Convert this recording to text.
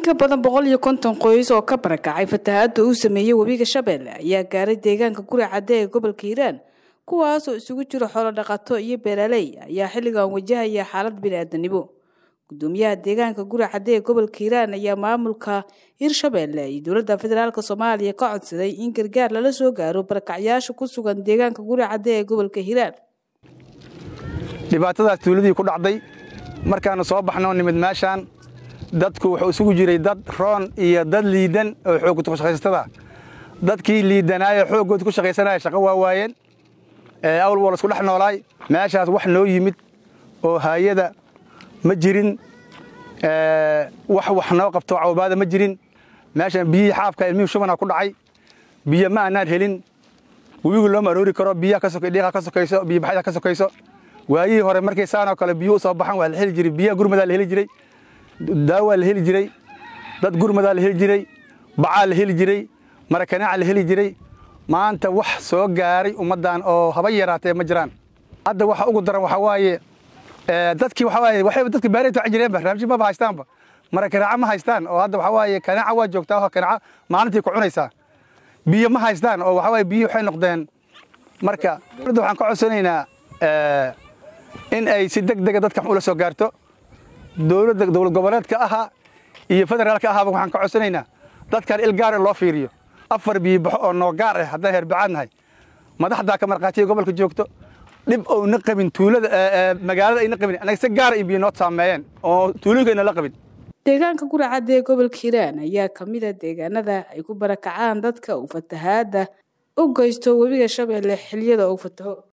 ka badan boqol iyo konton qoys oo ka barakacay fatahaada uu sameeyey webiga shabeelle ayaa gaaray deegaanka guri cadde ee gobolka hiiraan kuwaas oo isugu jiro xoolo dhaqato iyo beeraley ayaa xilligan wajahaya xaalad bini-aadanimo gudoomiyaha deegaanka guri cadde ee gobolka hiiraan ayaa maamulka hirshabeelle iyo dowladda federaalk soomaaliya ka codsaday in gargaar lala soo gaaro barakacyaasha ku sugan deegaanka guri cadde ee gobolka hiiraan dhibaatadaas tuuladii ku dhacday markaannu soo baxnoo nimid meeshaan dadku wuxuu isugu jiray dad roon iyo dad liidan oo xooggood ku shaqaysatada dadkii liidanaayo xooggood ku shaqaysanaya shaqo waa waayeen awl waa laisku dhex noolaay meeshaas wax noo yimid oo haayada ma jirin wax wax noo qabto cawbaada ma jirin meeshaan biyihii xaafka ilmihii shubana ku dhacay biyo ma aanaan helin webigu looma aroori karo biyaha dhiiqa ka sokayso biyo baxyada ka sokayso waayihii hore markay saanoo kale biyuhu soo baxan waa la heli jiray biyaha gurmadaa la heli jiray daawaa la heli jiray dad gurmadaa la heli jiray bacaa la heli jiray marakanaaca la heli jiray maanta wax soo gaaray ummaddan oo haba yaraatee ma jiraan hadda waxa ugu daran waxaa waaye dadkii waxaa waaye waxay dadka baarayta waxa jireenba raamshi maba haystaanba marakanaaca ma haystaan oo hadda waxaa waaye kanaaca waa joogtaa oo kanaaca maalintii ku cunaysaa biyo ma haystaan oo waxaa waaye biyo waxay noqdeen marka dowladda waxaan ka codsanaynaa in ay si deg dega dadka ula soo gaarto dowladda dowlad goboleedka ahaa iyo federaalka ahaaba waxaan ka codsanaynaa dadkan il gaar loo fiiriyo afar biyo baxo oo noo gaar ah haddaan heerbacaad nahay madaxdaa ka markhaatiya gobolka joogto dhib ouna qabin tuulada magaalada ayna qabin annaga si gaara in biyo noo saameeyeen oo tuulooyinka ayna la qabin deegaanka guri cadde ee gobolka hiiraan ayaa ka mid a deegaanada ay ku barakacaan dadka uu fatahaada u geysto webiga shabeelle xiliyada uu fataho